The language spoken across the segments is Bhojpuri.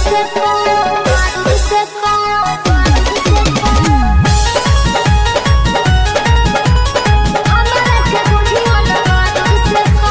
से को बारूद से को बारूद से को हमरा के बुझियो न बारूद से को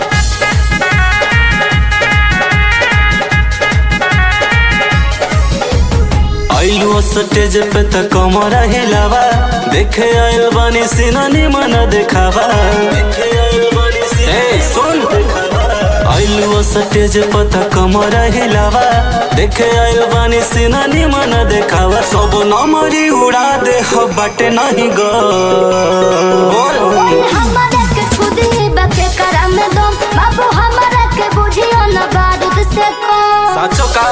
आइलू स्टेज पे त कमर हिलावा देखे आयल बानी सिनानी मन देखावा देखे आयल बानी सिनानी सुन आइलू स्टेज पे त कमर हिलावा देखे आयल बानी सिनानी मन देखावा सब नमरी उड़ा दे ह बाटे नहीं गो बोल हमरा के खुदी बके करम दम बाबू हमरा के बुझियो न बारूद से को साचो का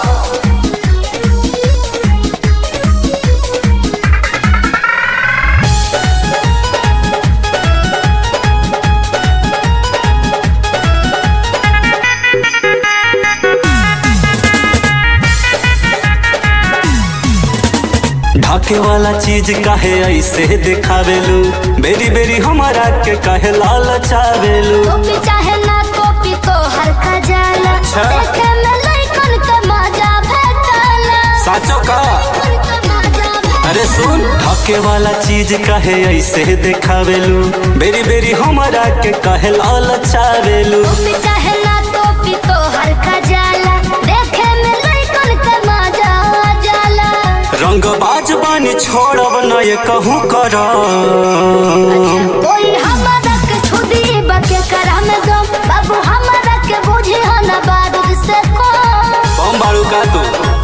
ढाके वाला चीज काहे ऐसे दिखावेलू बेरी बेरी हमारा के काहे लालचावेलू कॉपी चाहे ना कॉपी तो हर का जाला अच्छा। देखे में लइकन के मजा भेटला साचो का लइकन के मजा भेटला अरे सुन ढाके वाला चीज काहे ऐसे दिखावेलू बेरी बेरी हमारा के काहे लालचावेलू कॉपी चाहे ना कॉपी तो हर का जाला देखे में लइकन के मजा जाला रंग बाज बानी छोड़ब न ये कहूँ कर कोई हमरा के छुदी बके करम दम बाबू हमरा के बुझियो न बारूद से को बम बारू का तू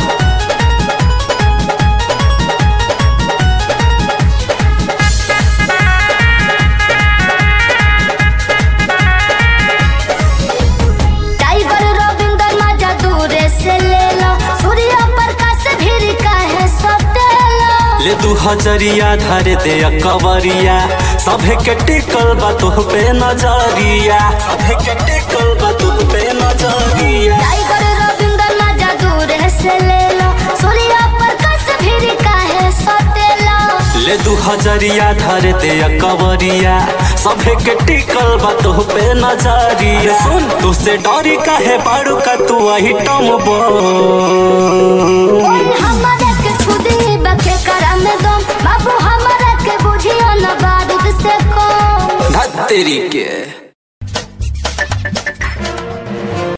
टाइगर रविंदर मजा दूरे से ले लो सूर्य प्रकाश भीर काहे सटेलो ले दू हजरिया धरे दे कवरिया सभे के टिकल बा तुह पे नजरिया सभे के टिकल बा तुह पे नजरिया टाइगर रविंदर मजा दूरे से ले लो सूर्य प्रकाश भीर काहे सटेलो ले दू हजरिया धरे दे कवरिया सभे के टिकल बा तुह पे नजरिया सुन तुसे डरी काहे बारू का तू आई टम बो कोई हमरा के छुदी बके करम दम बाबू हमरा के बुझियो न बारूद से को धत्तेरी के